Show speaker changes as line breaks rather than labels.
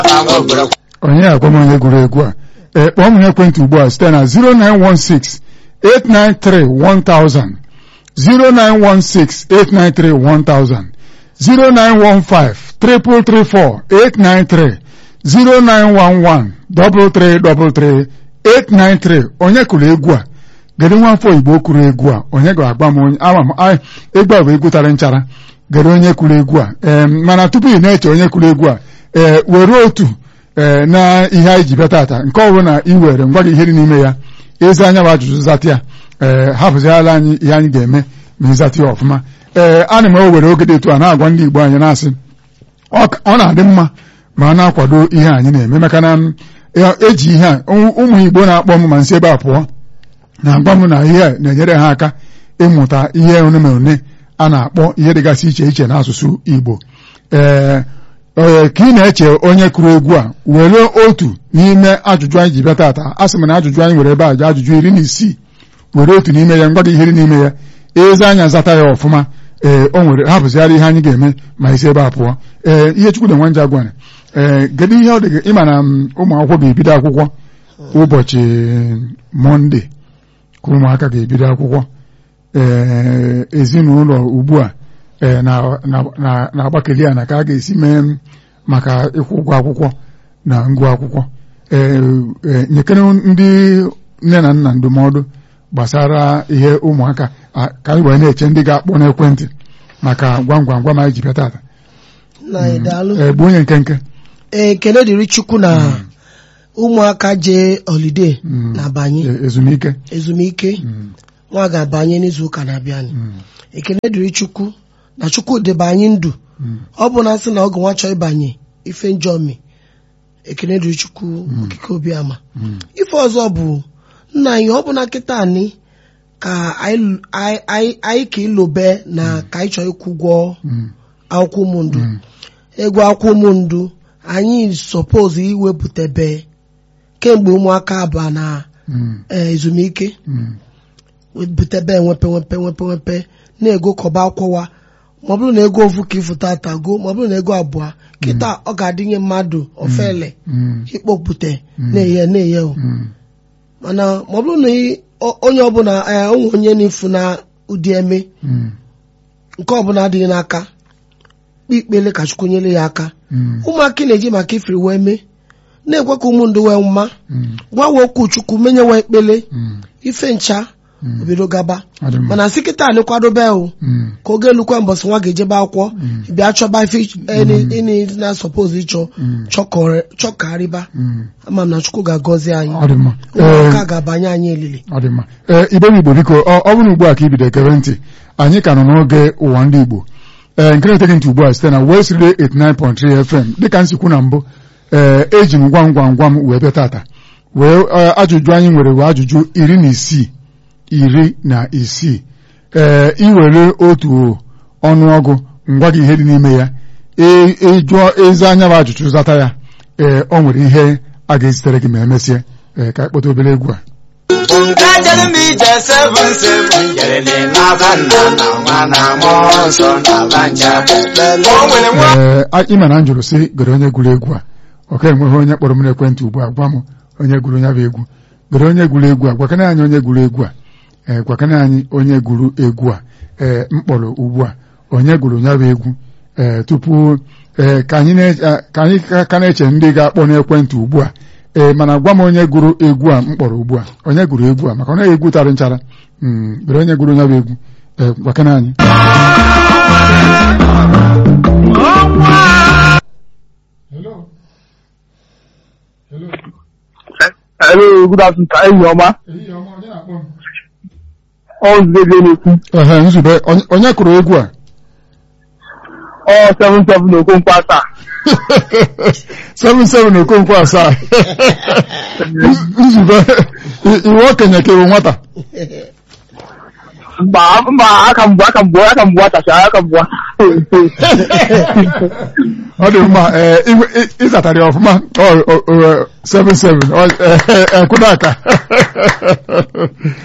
onye agwa m onye gụrụ egwu a ee kpọọ m n'ekwentị ugbu a site na 0916 893 1000 0916 893 1000 0915 334 893 0911 333 893 onye kụrụ egwu a gere nwafọ igbo kụrụ egwu a onye ga-agba m onye ama m a- egwu a bụ egwu tara nchara gere onye kụrụ egwu a ee mana tupu ị na-eche onye kụrụ egwu a ee were otu ee na ihe anyị ji bịa tata nke ọ bụrụ na ị were ngwa gị ihe dị n'ime ya ezi anya bụ ajụjụ zata ya ee hapụziala anyị ihe anyị ga-eme ma ịzata ya ọfụma ee ana m ewere oge dị etu a na-agwa ndị igbo anyị na-asị ọ ka- ọ na-adị mma ma a na-akwado ihe anyị na-eme maka na m, e- eji ihe a ụmụ ụmụ igbo na-akpọ m ma nsị ebe a pụọ na-agwa m na ihe a na-enyere ha aka ịmụta ihe one ma one a na-akpọ ihe dịgasị iche iche n'asụsụ igbo ee ee, ka ị na-eche onye kụrụ egwu a were otu n'ime ajụjụ anyị ji bịa tata a sị m na ajụjụ anyị were ebe a ji ajụjụ iri na isii were otu n'ime ya ngwa gị ihe dị n'ime ya ezi anya zata ya ọfụma ee o nwere hapụzigharị ihe anyị ga-eme ma isi ebe a pụọ ee ihe chukwu na nwa nje agwana ee kedu ihe ọ dị gị ịma na m, ụmụ akwụkwọ ga-ebido akwụkwọ ụbọchị mọnde ka ụmụaka ga-ebido akwụkwọ ee ezinụlọ ugbu a ee na- na- na- na-agbakeli ya na ka a ga-esi mee maka ịkwụ ụgwọ akwụkwọ na ngụ akwụkwọ ee ee, nyekere ndị nne na nna ndụmọdụ gbasara ihe ụmụaka a- ka anyị wee na-eche ndị ga-akpọ n'ekwentị maka gwam gwam gwam anyị ji bịa tata
nna anyị daalụ
ee bụ onye nkenke
ee ekele dịrị chukwu na ụmụaka jee holiday
Mm.
na-abanye
Ee, ezumike
ezumike
Mm,
nwa ga-abanye n'izu ụka na-abịanụ
mm,
ekele dịrị chukwu na chukwu debe anyị ndụ
mm.
ọ bụ na sị na oge nwa chọọ ịbanye ife njọmi ekele dịrị chukwu okike obiama
Mm.
ife ọzọ bụ nna anyị ọ bụ na nkịta anyị ka anyị anyị- anyị- anyị ka ilobe na ka anyị chọọ ịkwụ ụgwọ
Mm,
akwụkwọ ụmụndụ
mm,
ego akwụkwọ ụmụndụ anyị sọpoz iwepụtabe kemgbe ụmụaka ba na
mm,
eh, ezumike
mm.
wepụtabe enwepe nwepe nwepe nwepe na-ego kọba akwụwa ma ọ bụrụ na ego ofu ka ịfụta ata go ma ọ bụrụ na ego abụọ kịta ọ ga-adịnye mmadụ ofele
Mm,
ịkpọpụte na-eye na-eye o
mm,
mana ma ọ bụrụ na ị- o- onye ọbụla eh, onwe onye na-efu na ụdị eme
mm,
nke ọbụla adịghị n'aka kpe ikpele ka chukwu nyere ya aka
mm,
ụmụaka na-eji maka ifiri wee mee na-ekwe ka ụmụ ndụ wee mma
mm,
gwawe okwu chukwu menye wee ekpele
mm.
ife ncha
Mm.
obido gaba
Ọ dị mma.
mana sị kịta anyị kwadobe o
Mm,
ka oge elukwa mbọsị nwa ga-ejebe akwụkwọ bịa chọba ife ịnị na sọpoz ịchọ
Mm.
chọkọrọ- chọkarịba
mm.
ama m na chukwu ga-agọzi anyị
ọ dị mma
ụmụaka ga-abanye anyị elili
ọ dị mma ee igbe m igbo biko ọ ọ bụrụ ugbu a ka ibido ekere ntị anyị ka nọ n'oge ụwa ndị igbo ee nke na-eteghị ntị ugbu a site na West Radio 89.3 FM dịka nsikwu na mbụ ee eji m gwam gwam gwam wee bịa tata wee ee, ajụjụ anyị nwere wee ajụjụ iri na isii iri na isii ee iwere otu ọnụọgụ ngwa gị ihe dị n'ime ya ee ịjụọ ezi anya bụ ajụjụ zata ya ee o nwere ihe a ga-ezitere gị ma emesịa ee ka anyị kpọta obere egwu a
Ngajere m ije seven seven jerele n'aba nna na nwa na mmụọ nsọ na banja o nwere nwa
ee a- ịma na m jụrụ sị gere onye gụrụ egwu a ọ ka enweghị onye kpọrọ m n'ekwentị ugbu a gwa m onye gụrụ ya bụ egwu gere onye gụrụ egwu a gwakana anyị onye gụrụ egwu a ee gwakana anyị onye gụrụ egwu a ee m kpọrọ ugbu a onye gụrụ ya bụ egwu ee tupu ee ka anyị na- a- ka anyị ka- ka na-eche ndị ga-akpọ n'ekwentị ugbu a ee mana gwa m onye gụrụ egwu a m kpọrọ ugbu a onye gụrụ egwu a maka ọ naghị egwu tarị nchara Mm, gere onye gụrụ ya bụ egwu ee gwakana anyị Hello. Hello.
Hello, good afternoon. Ka enyi ọma.
Ehihie ọma, onye na-akpọ m?
Ọ nzube na-ekwu.
Ehe, nzube onye- onye kụrụ egwu a
Ọ 77 Okonkwo asaa.
77 Okonkwo asaa Nz- nzube i- iwe okenye ka iwu nwata
Mba, mba, aka m bụ aka m bụ aka m bụ atacha aka m bụ
ọ dị mma ee, iwe- ị- ịzatara ya ọfụma Ọ- ọ- ọ, 77 ọ- ee, ee, kwụrụ aka